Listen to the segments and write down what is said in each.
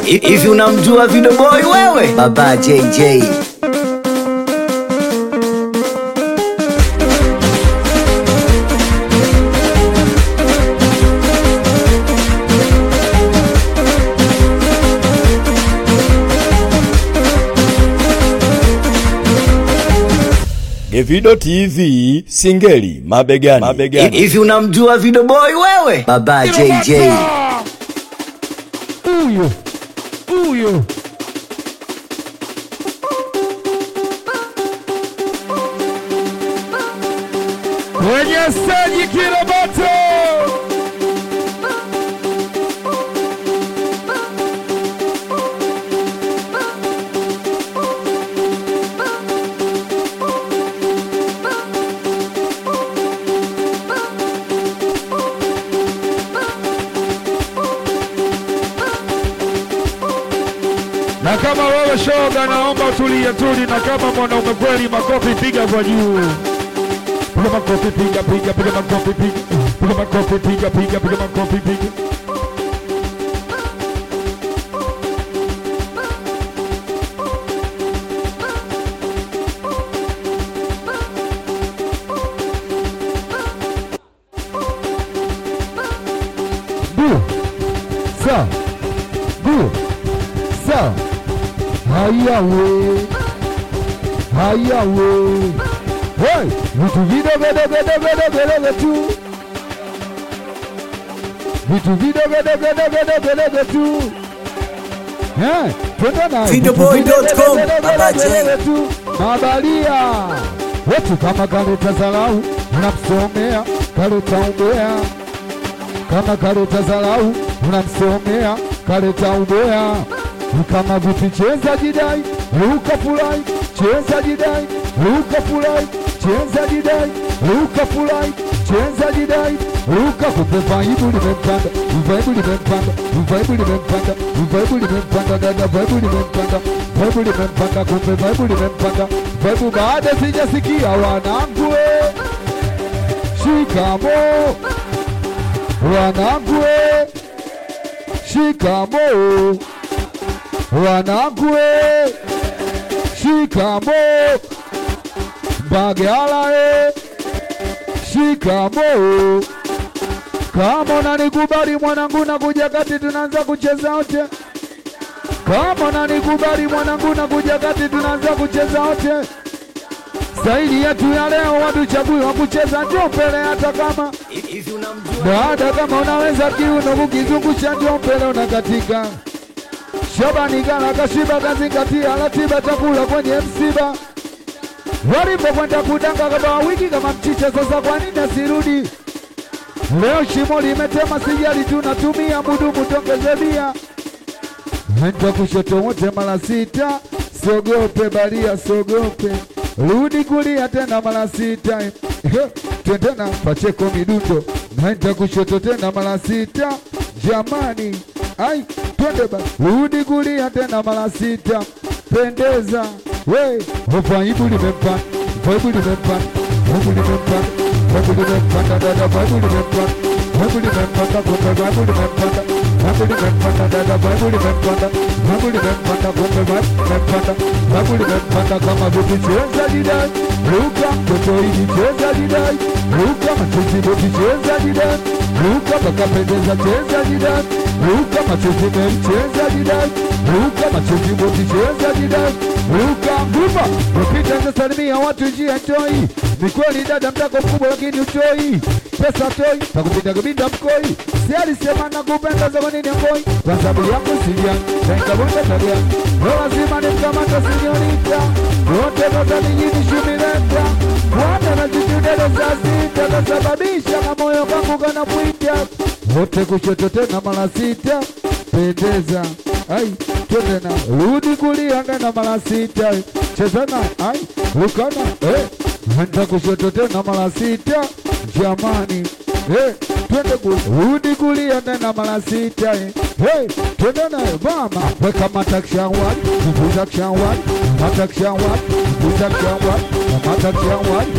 Hivi unamjua Video Boy wewe? Baba JJ. Gevido TV Singeli mabegani. mabegani. Hivi unamjua Video Boy wewe? Baba JJ. Huyo huyo kwenye steji Kiroboto, na kama wewe shoga, naomba tulia tuli, na kama mwanaume kweli, makofi piga kwa juu. Piga makofi, piga piga, piga makofi, piga piga makofi, piga piga, piga makofi, piga. Du, sa, du, sa, haya we, haya we. Hey, vitu vidogo dogo dogo dogo dogo tu, vitu vidogo dogo dogo dogo dogo tu. Eh, twende na Videoboy.com, Baba J. tu mabalia wetu kama kaleta zalau unamsomea kaleta umbea kama kaleta zalau unamsomea kaleta umbea kama vipi cheza jidai luka fulai cheza jidai luka fulai cheza jidai luka fulai cheza jidai luka kupe vaibu limempanda vaibu limempanda vaibu limempanda vaibu limempanda dada vaibu limempanda vaibu limempanda kumbe vaibu limempanda vaibu baada sijasikia wanangu we. shikamo wanangu we. shikamo wanangu we. shikamo bagala e shikamo kama unanikubali mwanangu na kuja kati tunaanza kucheza wote kama unanikubali mwanangu na kuja kati tunaanza kucheza wote staili yetu ya leo watuchagui wa kucheza njo mbele hata kama Hivi unamjua baada kama unaweza kiuno kukizungusha njo mbele unakatika Shabani gala kashiba kazingatia ratiba chakula kwenye msiba walipokwenda kudanga kama wiki kama mchicha sasa kwa nini asirudi leo shimo limetema sijali tunatumia mudumu tongeze bia Nenda kushoto wote mara sita, sogope balia, sogope rudi kulia tena mara sita, Ehe, twende na pacheko midundo. Nenda kushoto tena mara sita, jamani, ai twende ba rudi kulia tena mara sita, pendeza we vaibu limempanda, vaibu limempanda, vaibu limempanda, vaibu limempanda, dada vaibu limempanda, vaibu limempanda, kumbe vaibu limempanda Babu limempanda dada, babu limempanda, babu limempanda, kumbe babu limempanda, babu limempanda kama vipi cheza jidai, ruka mtoto hili cheza jidai, ruka machozi boti cheza jidai, ruka pakapendeza cheza jidai, ruka machozi meli cheza jidai, ruka machozi boti cheza jidai, ruka nguva upita salimia watu njia toi, ni kweli dada mtako mkubwa lakini utoi pesa toi, takupita kubinda mkoi, si alisema nakupenda za nini ngoi, kwa sababu yako silia, nikabunda tabia, no lazima nimkamata sinyorita, wote notanijini shumileta, wana na jitudele za sita, kasababisha na moyo kangu kanapwita, wote kushoto tena mara sita, pendeza ai twende na rudi kulia nena mara sita cheza na ai lukana eh nenda kushoto tena mara sita jamani eh twende ku rudi kulia nena mara sita eh hey twende na mama weka matakshawani matakshawani matakshawani matakshawani matakshawani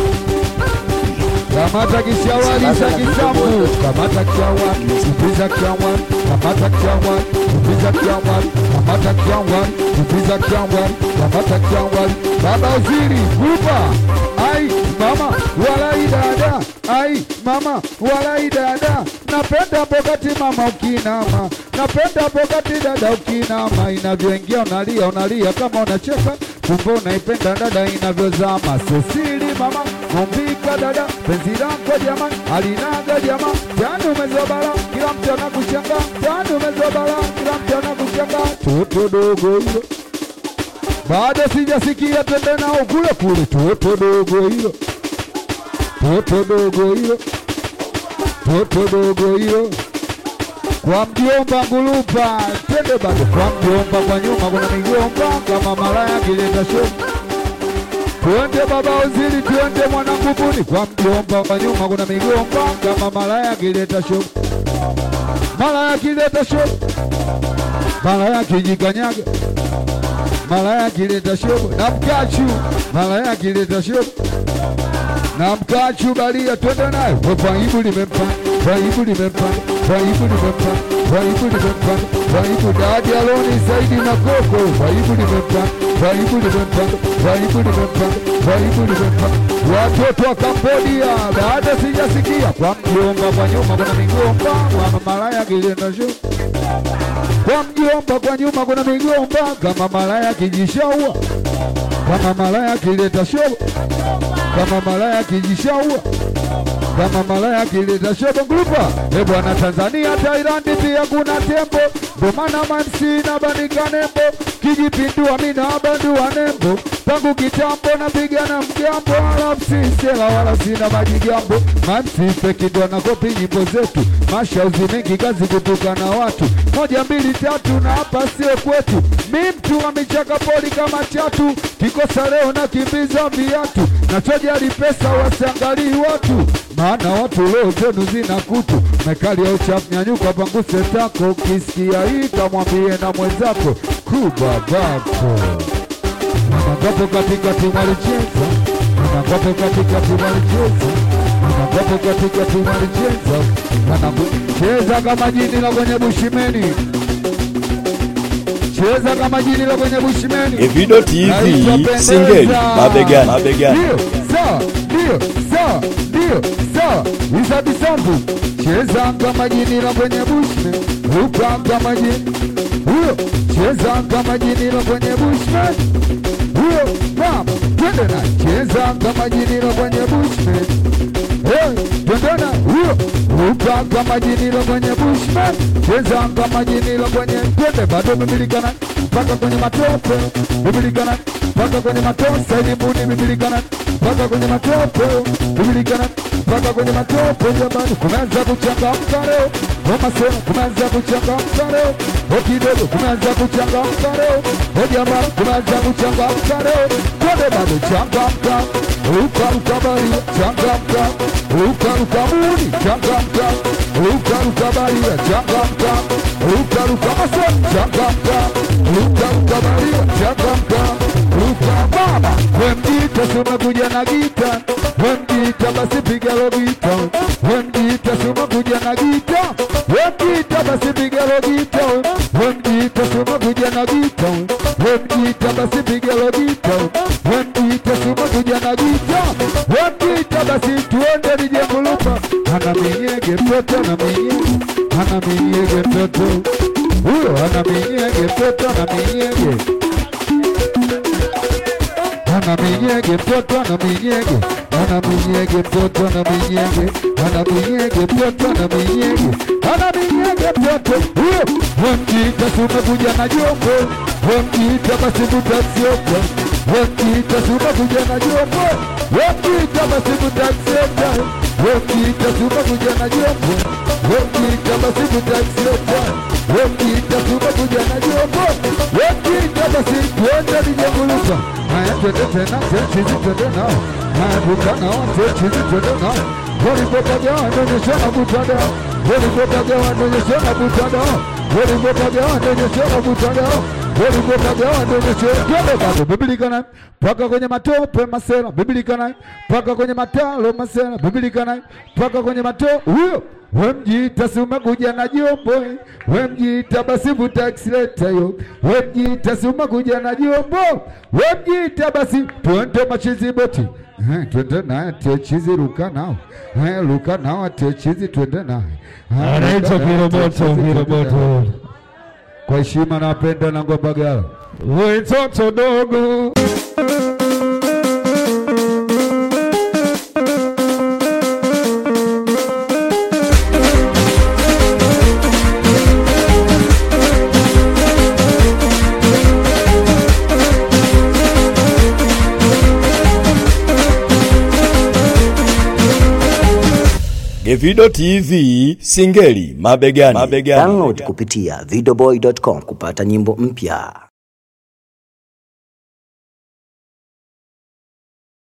Kamata kishawani za kisambu, kamata kishawani, upiza kishawani, kamata kishawani, upiza kishawani, kamata kiangwani tupiza kiangwani kamata kiangwani baba uziri kupa ai mama walai dada ai mama walai dada napenda pokati mama ukinama napenda pokati dada ukinama inavyoingia unalia unalia kama unacheka kumbe unaipenda dada inavyozama sosili mama mumbika dada penzi lako jamani alinaga jamaa tani umezobala kila mtu anakuchanga tani umezobala kila mtu anakuchanga toto dogo hilo bado sijasikia twende nao kule kule toto dogo hilo toto dogo hilo toto dogo hilo kwa mjomba ngulupa twende bado kwa mjomba kwa nyuma kuna migomba kama malaya kileta show Twende baba uzili, twende mwanangu buni kwa mjomba kwa nyuma kuna migomba kama malaya kileta show, malaya kileta show, malaya kijikanyaga, malaya kileta show na mkachu, malaya kileta show na mkachu balia, twende naye kwa paibu limempanda, paibu limempanda, paibu limempanda, paibu limempanda, paibu dadi aloni zaidi na koko, paibu limempanda, paibu limempanda, paibu limempanda, paibu limempanda. Watoto wa Kambodia baada sijasikia kwa mjomba kwa nyuma kuna migomba kwa malaya kilenda show kwa mjomba kwa nyuma kuna migomba kama malaya kijishaua kama malaya kileta show kama malaya kijishaua kama malaya kileta shobo grupa e bwana Tanzania Tairandi pia kuna tembo ndo maana mansi na bandika nembo kijipindua mina bandua nembo tangu kitambo napigana mgambo wala msisela wala sina majigambo mansi feki ndo nakopi nyimbo zetu mashauzi mengi kazi kutuka na watu moja mbili tatu na hapa sio kwetu mi mtu wa michaka poli kama chatu kikosa leo na kimbiza viatu nachojali pesa wasiangalii watu maana watu leo zenu zina kutu mekali ya uchafu nyanyuka panguse tako ukisikia hii kamwambie na mwenzako kubabako Manangapo katikati walicheza, manangapo katikati walicheza, manangapo katikati walicheza, Manangu- cheza kama jini la kwenye bushimeni, cheza kama jini la kwenye bushimeni. Evido TV Naitwa Pendeza. Singeli mabegani mabegani Ndio, sawa, ndio, sawa, ndio, sawa. Isa Bisambu, cheza kama jini la kwenye bushman, ruka kama jini huyo, cheza kama jini la kwenye bushman huyo, mama, twende na cheza kama jini la kwenye bushman Hey, twende na huyo, ruka kama jini la kwenye bushman, cheza kama jini la kwenye twende, bado bibilikana mpaka kwenye matope, bibilikana mpaka kwenye matope, elimuni bibilikana mpaka kwenye matope, bibilikana mpaka kwenye matope. Jamani, kumeanza kuchangamka leo, ngoma sema kumeanza kuchangamka leo, o kidogo kumeanza kuchangamka leo, o jamani, kumeanza kuchangamka leo, twende bado changamka, ruka ruka baria, changamka, ruka ruka muni, changamka, ruka ruka baria, changamka, ruka ruka maso, changamka, ruka ruka baria, changamka, ruka mama, wemjita sumekuja na gita, wemjita basi piga lo gita, wemjita sumekuja na gita, wemjita basi piga lo gita, wemjita sumekuja na gita, wemjita basi piga lo gita, wemjita sumekuja na gita, wemjita basi tuende nije kulupa, ana minyege mtoto ana minyege, ana minyege mtoto huyo, ana minyege mtoto ana minyege ana minyege mtoto ana minyege ana minyege mtoto ana minyege ana minyege mtoto ana minyege ana minyege mtoto huyo wemjiita sumekuja na jombo wemjiita basi mutasioka wemjiita sumekuja na jombo wemjiita basi mutasioka wemjiita sumekuja na jombo wemjiita basi mutasioka wemjiita sumekuja na jombo wemjiita basi tuende lijenguluka haya twende tena chizi twende nao haya vuka nao chizi twende nao walipotaga wanaonyesha mabutada walipotaga wanaonyesha mabutada walipotaga wanaonyesha mabutada Welikokagawa ndo mwisho twende bado Biblia naye mpaka kwenye matope masela Biblia naye mpaka kwenye matalo masela Biblia naye mpaka kwenye mato huyo we mjiita si umekuja na jombo eh. we mjiita basi vuta accelerator yo we mjiita si umekuja na jombo we mjiita basi twende machizi boti Eh, twende naye techizi ruka nao Eh, ruka nao techizi twende naye Eh, anaitwa ruka nao, Kiroboto, techizi, twende naye. Kiroboto. Kwa heshima napenda na Ngwambagala. We toto dogo Gevido TV Singeli mabegani. mabegani. Download kupitia videoboy.com kupata nyimbo mpya.